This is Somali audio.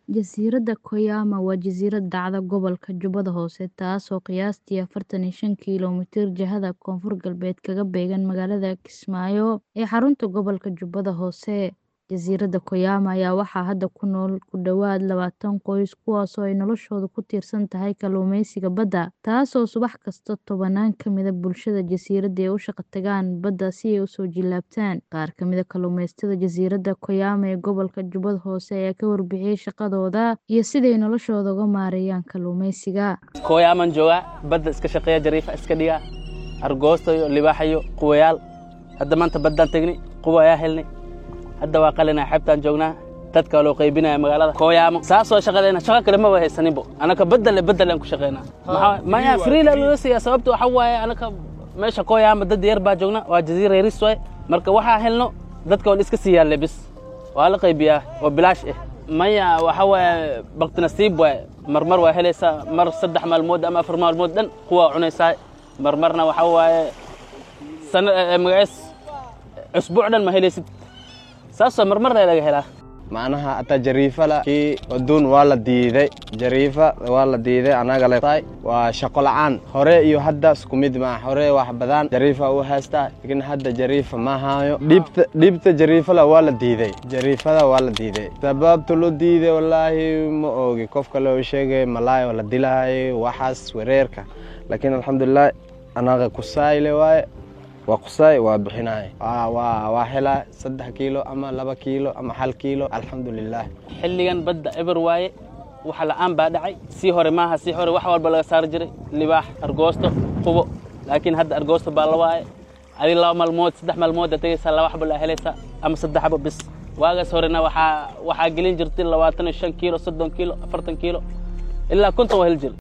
Jasiiradda Koyama waa jasiirad dhacda gobolka Jubbada Hoose, taasoo qiyaastii afartan iyo shan kiiloomitir jihada koonfur-galbeed kaga beegan magaalada Kismaayo ee xarunta gobolka Jubbada Hoose. Jasiiradda Koyama ayaa waxaa hadda ku nool ku dhawaad labaatan qoys, kuwaasoo ay noloshoodu ku tiirsan tahay kalluumeysiga badda, taasoo subax kasta tobanaan ka mid ah bulshada jasiiradda ay u shaqo tagaan badda si ay u soo jilaabtaan. Qaar ka mid ah kalluumeysatada jasiiradda Koyama ee gobolka Jubbada Hoose ayaa ka warbixiyay shaqadooda iyo sida ay noloshooda uga maareeyaan kalluumeysiga. Koyamaan joogaa badda iska shaqeeya jariifa iska dhigaa argoosto iyo libaaxa iyo quwayaal hadda maanta baddaan tegnay quwa ayaa helnay hadda waa qalinaa xeebtaan joognaa dadka loo qaybinaya magaalada Koyama saasoo shaqadeena shaqo kale ma haysaninbo anaka badal badal aan ku shaqeynaa maxaa maya freela loo siiyaa sababta waxa waaye anaka meesha Koyama dad yar baa joogna waa jasiira yaris waay marka waxaa helno dadka waa iska siiyaan lebis waa la qaybiyaa oo bilaash ah maya waxa waaye baqti nasiib waay marmar waa helaysaa mar saddex maalmood ama afar maalmood dhan kuwa cunaysaa marmarna waxa waaye sana magacees usbuuc dhan ma helaysid saasoo marmarna laga helaa macnaha ata jariifala kii aduun waa la diiday jariifa waa la diiday anaga le waa shaqo la'aan hore iyo hadda isku mid maa hore wax badan jariifa u haystaa laakiin hadda jariifa ma hayo dhibta dhibta jariifala waa la diiday jariifada waa la diiday sababta loo diiday wallaahi ma ogi qofka loo sheegay malaayo la dilahay waxaas wareerka laakiin alxamdulilah anaga kusayle waaye waa qusay waa bixinay waa helaa saddex kiilo ama laba kiilo ama hal kiilo alxamdulilah xilligan badda eber waaye waxa la'aan baa dhacay sii hore maaha sii hore wax walba laga saari jiray libaax argoosto qubo laakiin hadda argoosto baa la waaye adi laba maalmood saddex maalmood aa tegaysaa laba xabo laa helaysaa ama saddex xabo bis waagaas horena waxaa waxaa gelin jirtay labaatan iyo shan kiilo soddon kiilo afartan kiilo ilaa konton waa heli jir